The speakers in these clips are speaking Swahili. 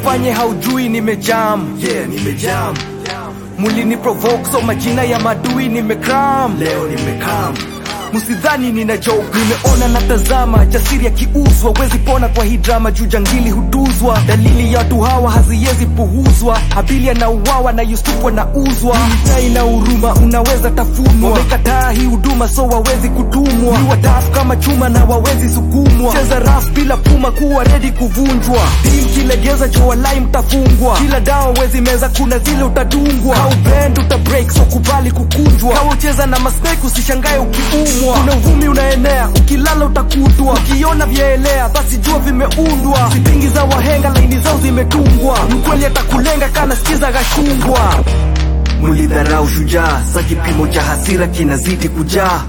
usijifanye haujui nimejam yeah nimejam mulini provoke so majina ya madui nimekram leo nimekam msidhani nina joke nimeona natazama jasiri akiuzwa wezi pona kwa hii drama juu jangili hutuzwa dalili ya watu hawa haziwezi puhuzwa habili anauawa na yusufu anauzwa tai na huruma unaweza tafunwa wamekataa hii huduma so wawezi kutumwa ni watafu kama chuma na wawezi sukumwa cheza raf bila puma kuwa redi kuvunjwa tim kilegeza jowalai mtafungwa kila dawa wezi meza kuna zile utadungwa kaubend utabreak so kubali kukunjwa kaucheza na masnake usishangae ukiumwa kuna uvumi unaenea ukilala utakutwa ukiona vyaelea basi jua vimeundwa vipingi za wahenga laini zao zimetungwa mkweli atakulenga kana sikiza gashungwa mulidharau shujaa sa kipimo cha hasira kinazidi kujaa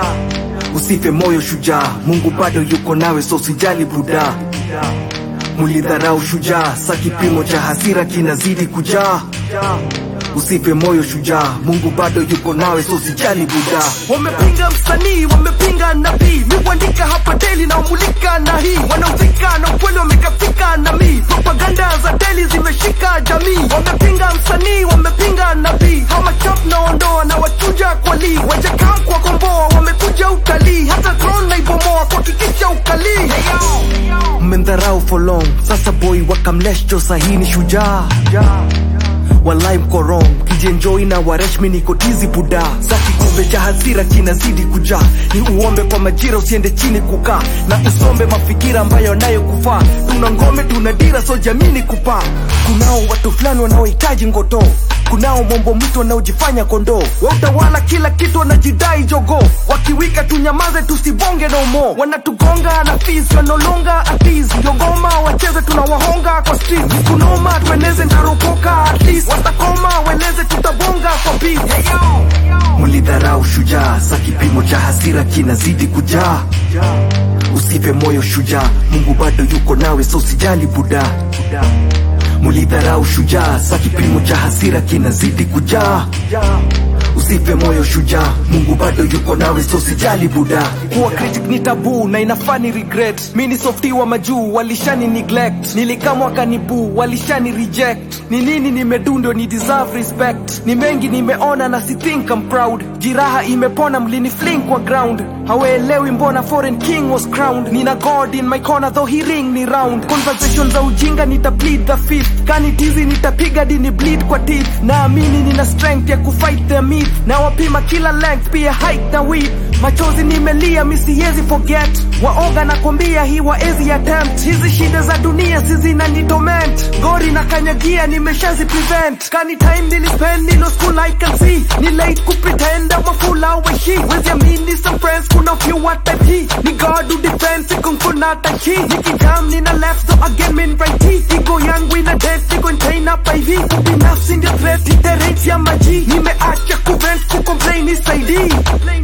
usife moyo shujaa mungu bado yuko nawe so sijali buda mulidharau shujaa sa kipimo cha hasira kinazidi kujaa usife moyo shujaa mungu bado yuko nawe so sijali buda wamepinga msanii wamepinga nabii mi kuandika hapa deli na umulika na hii wanauzika na ukweli wamekafika na mi propaganda za deli zimeshika jamii wamepinga msanii wamepinga nabii hamachap na ondoa na wachuja kwa lii wajakam kwa komboa wamekuja utalii hata tron naibomoa kuhakikisha ukalii mmendharau for long sasa boy wakamleshjo sahini shujaa walai mkorong kijenjoi na wareshmi niko tizi buda za kikombe cha hasira kinazidi kujaa ni uombe kwa majira usiende chini kukaa na usombe mafikira ambayo nayo kufaa tuna ngome tuna dira so jamini kupaa kunao watu fulani wanaohitaji ngoto kunao mombo mtu wanaojifanya kondoo wautawala kila kitu wanajidai jogo wakiwika tunyamaze tusibonge no more wanatugonga na fees wanolonga atis yogoma wacheze tunawahonga kwa street kunoma tueneze ndarokoka at least watakoma weleze tutabonga kwa beat mulidharau shujaa sa kipimo cha hasira kinazidi kujaa usife moyo shujaa mungu bado yuko nawe so sijali buda mulidharau shujaa sa kipimo cha hasira kinazidi kujaa usife moyo shujaa mungu bado yuko nawe so sijali buda kuwa critic ni tabu na inafani regret mi ni softi wa majuu walishani neglect nilikamwa kanibu walishani reject ni nini nimedu ndio ni deserve respect ni mengi nimeona na si think I'm proud jiraha imepona mlini fling kwa ground hawaelewi mbona foreign king was crowned nina god in my corner though he ring ni round conversation za ujinga nita plead the fifth kani tizi nitapiga dini bleed kwa teeth naamini nina strength ya kufight the myth na wapima kila length pia height na width machozi nimelia misiezi forget waoga na kwambia hii waezi attempt hizi shida za dunia sizinanitorment gori na kanyagia nimeshazi prevent kani time nilispend nilo school I can see ni late kupretend I'm a fool awe she wezi amini some friends kuna few what type he ni God who defend sikun kuna tachi nikijam nina left so again min right he ego yangu ina dead siko ntain up IV ubinafsi ndio threat iterate ya maji nimeacha kuvent kucomplain isaidii